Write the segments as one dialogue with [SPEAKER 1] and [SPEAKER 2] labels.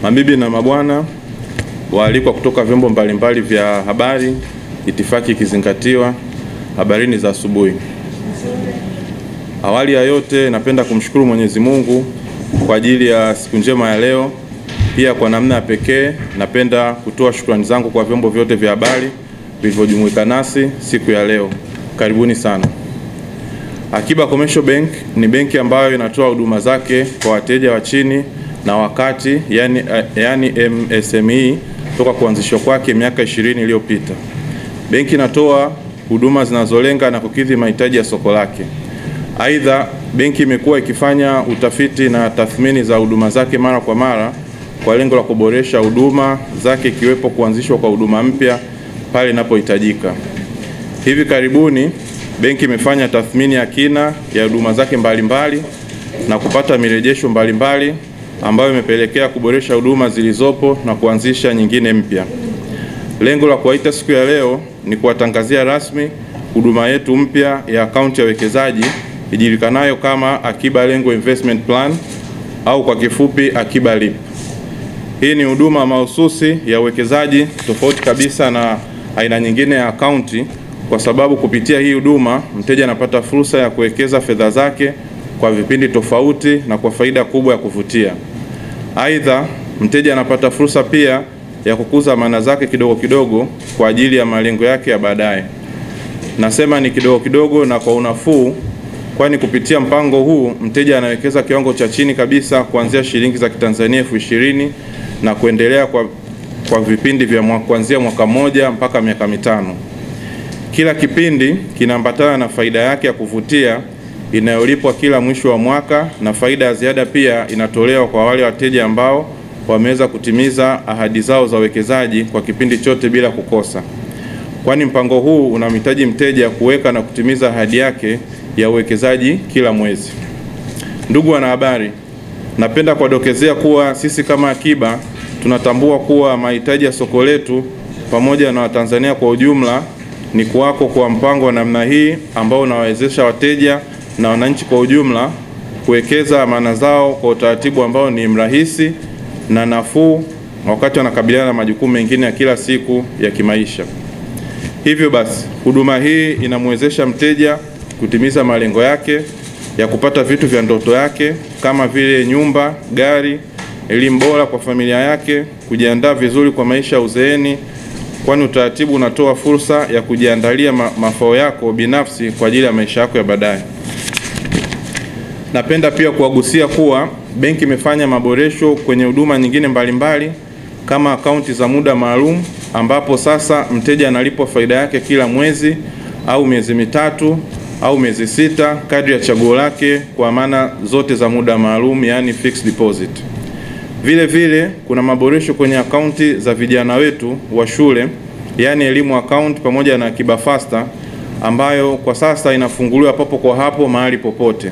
[SPEAKER 1] Mabibi na mabwana, waalikwa kutoka vyombo mbalimbali vya habari, itifaki ikizingatiwa, habarini za asubuhi. Awali ya yote, napenda kumshukuru Mwenyezi Mungu kwa ajili ya siku njema ya leo. Pia kwa namna ya pekee, napenda kutoa shukrani zangu kwa vyombo vyote vya habari vilivyojumuika nasi siku ya leo. Karibuni sana. Akiba Commercial Bank ni benki ambayo inatoa huduma zake kwa wateja wa chini na wakati, yani, yani MSME toka kuanzishwa kwake miaka 20 iliyopita. Benki inatoa huduma zinazolenga na kukidhi mahitaji ya soko lake. Aidha, benki imekuwa ikifanya utafiti na tathmini za huduma zake mara kwa mara kwa lengo la kuboresha huduma zake ikiwepo kuanzishwa kwa huduma mpya pale inapohitajika. Hivi karibuni benki imefanya tathmini ya kina ya huduma zake mbalimbali na kupata mirejesho mbalimbali ambayo imepelekea kuboresha huduma zilizopo na kuanzisha nyingine mpya. Lengo la kuwaita siku ya leo ni kuwatangazia rasmi huduma yetu mpya ya akaunti ya uwekezaji ijulikanayo kama Akiba Lengo Investment Plan au kwa kifupi Akiba LIP. Hii ni huduma mahususi ya uwekezaji tofauti kabisa na aina nyingine ya akaunti kwa sababu kupitia hii huduma mteja anapata fursa ya kuwekeza fedha zake kwa vipindi tofauti na kwa faida kubwa ya kuvutia. Aidha, mteja anapata fursa pia ya kukuza amana zake kidogo kidogo kwa ajili ya malengo yake ya baadaye. Nasema ni kidogo kidogo na kwa unafuu, kwani kupitia mpango huu mteja anawekeza kiwango cha chini kabisa kuanzia shilingi za Kitanzania elfu ishirini na kuendelea kwa, kwa vipindi vya mwaka, kuanzia mwaka mmoja mpaka miaka mitano. Kila kipindi kinaambatana na faida yake ya kuvutia inayolipwa kila mwisho wa mwaka na faida ya ziada pia inatolewa kwa wale wateja ambao wameweza kutimiza ahadi zao za uwekezaji kwa kipindi chote bila kukosa, kwani mpango huu unamhitaji mteja kuweka na kutimiza ahadi yake ya uwekezaji kila mwezi. Ndugu wanahabari, napenda kuwadokezea kuwa sisi kama Akiba tunatambua kuwa mahitaji ya soko letu pamoja na Watanzania kwa ujumla ni kuwako kwa mpango wa namna hii ambao unawawezesha wateja na wananchi kwa ujumla kuwekeza amana zao kwa utaratibu ambao ni mrahisi na nafuu wakati wanakabiliana na majukumu mengine ya kila siku ya kimaisha. Hivyo basi, huduma hii inamwezesha mteja kutimiza malengo yake ya kupata vitu vya ndoto yake kama vile nyumba, gari, elimu bora kwa familia yake, kujiandaa vizuri kwa maisha ya uzeeni, kwani utaratibu unatoa fursa ya kujiandalia ma mafao yako binafsi kwa ajili ya maisha yako ya baadaye. Napenda pia kuwagusia kuwa benki imefanya maboresho kwenye huduma nyingine mbalimbali kama akaunti za muda maalum ambapo sasa mteja analipwa faida yake kila mwezi au miezi mitatu au miezi sita kadri ya chaguo lake kwa amana zote za muda maalum, yani fixed deposit. Vile vile kuna maboresho kwenye akaunti za vijana wetu wa shule, yani elimu account pamoja na Akiba Faster ambayo kwa sasa inafunguliwa papo kwa hapo mahali popote.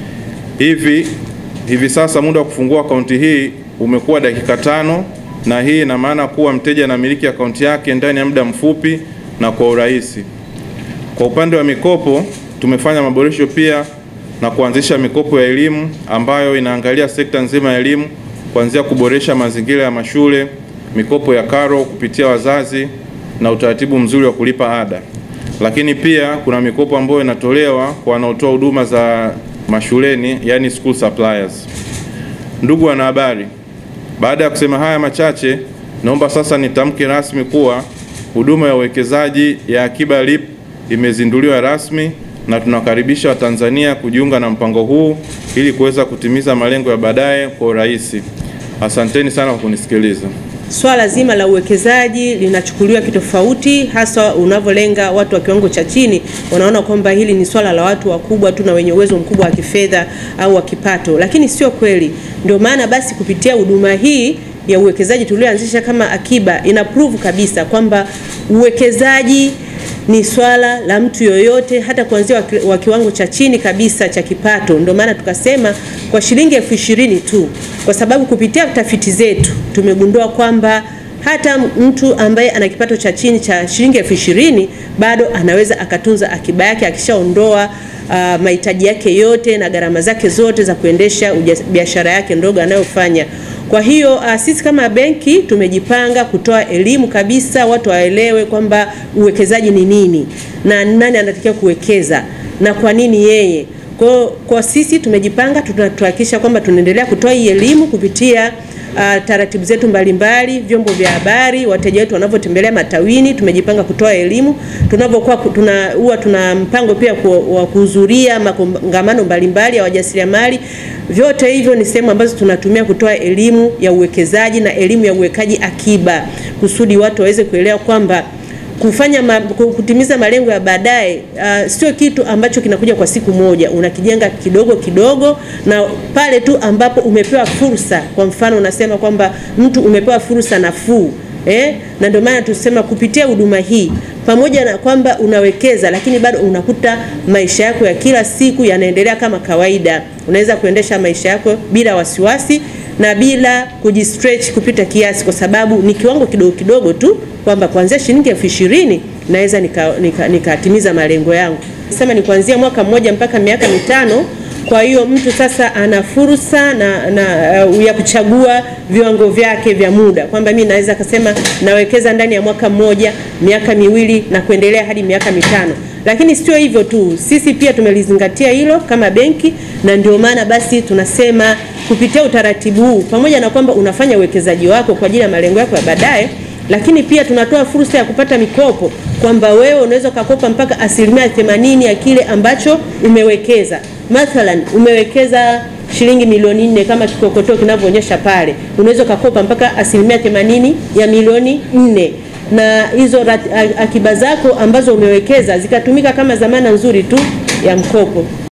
[SPEAKER 1] Hivi hivi sasa muda wa kufungua akaunti hii umekuwa dakika tano, na hii ina maana kuwa mteja anamiliki akaunti yake ndani ya muda mfupi na kwa urahisi. Kwa upande wa mikopo tumefanya maboresho pia na kuanzisha mikopo ya elimu ambayo inaangalia sekta nzima ya elimu kuanzia kuboresha mazingira ya mashule, mikopo ya karo kupitia wazazi na utaratibu mzuri wa kulipa ada. Lakini pia kuna mikopo ambayo inatolewa kwa wanaotoa huduma za mashuleni, yani school suppliers. Ndugu wanahabari, baada ya kusema haya machache, naomba sasa nitamke rasmi kuwa huduma ya uwekezaji ya Akiba LIP imezinduliwa rasmi na tunakaribisha Watanzania kujiunga na mpango huu ili kuweza kutimiza malengo ya baadaye kwa urahisi. Asanteni sana kwa kunisikiliza.
[SPEAKER 2] Swala zima la uwekezaji linachukuliwa kitofauti, hasa unavyolenga watu wa kiwango cha chini. Wanaona kwamba hili ni swala la watu wakubwa tu na wenye uwezo mkubwa wa kifedha au wa kipato, lakini sio kweli. Ndio maana basi kupitia huduma hii ya uwekezaji tulioanzisha kama Akiba ina prove kabisa kwamba uwekezaji ni swala la mtu yoyote, hata kuanzia wa kiwango cha chini kabisa cha kipato. Ndio maana tukasema kwa shilingi elfu ishirini tu, kwa sababu kupitia tafiti zetu tumegundua kwamba hata mtu ambaye ana kipato cha chini cha shilingi elfu ishirini bado anaweza akatunza akiba yake akishaondoa uh, mahitaji yake yote na gharama zake zote za kuendesha biashara yake ndogo anayofanya. Kwa hiyo uh, sisi kama benki tumejipanga kutoa elimu kabisa, watu waelewe kwamba uwekezaji ni nini na nani anatakiwa kuwekeza na kwa nini yeye. Kwa, kwa sisi tumejipanga, tunahakikisha kwamba tunaendelea kutoa hii elimu kupitia uh, taratibu zetu mbalimbali, vyombo vya habari, wateja wetu wanavyotembelea matawini, tumejipanga kutoa elimu. Tunavyokuwa tuna huwa tuna mpango pia ku, wa kuhudhuria makongamano mbalimbali ya wajasiriamali. Vyote hivyo ni sehemu ambazo tunatumia kutoa elimu ya uwekezaji na elimu ya uwekaji akiba, kusudi watu waweze kuelewa kwamba kufanya ma, kutimiza malengo ya baadaye uh, sio kitu ambacho kinakuja kwa siku moja. Unakijenga kidogo kidogo, na pale tu ambapo umepewa fursa. Kwa mfano, unasema kwamba mtu umepewa fursa nafuu eh, na ndio maana tusema kupitia huduma hii, pamoja na kwamba unawekeza, lakini bado unakuta maisha yako ya kila siku yanaendelea kama kawaida. Unaweza kuendesha maisha yako bila wasiwasi na bila kujistretch kupita kiasi, kwa sababu ni kiwango kidogo kidogo tu, kwamba kuanzia shilingi elfu ishirini naweza nikatimiza nika, nika malengo yangu. Sema ni kuanzia mwaka mmoja mpaka miaka mitano. Kwa hiyo mtu sasa ana fursa na, na uh, ya kuchagua viwango vyake vya muda, kwamba mimi naweza kusema nawekeza ndani ya mwaka mmoja, miaka miwili na kuendelea hadi miaka mitano. Lakini sio hivyo tu, sisi pia tumelizingatia hilo kama benki, na ndio maana basi tunasema kupitia utaratibu huu, pamoja na kwamba unafanya uwekezaji wako kwa ajili ya malengo yako ya baadaye, lakini pia tunatoa fursa ya kupata mikopo, kwamba wewe unaweza ukakopa mpaka asilimia themanini ya kile ambacho umewekeza. Mathalan, umewekeza shilingi milioni nne kama kikokotoo kinavyoonyesha pale, unaweza ukakopa mpaka asilimia themanini ya milioni nne na hizo akiba zako ambazo umewekeza zikatumika kama dhamana nzuri tu ya mkopo.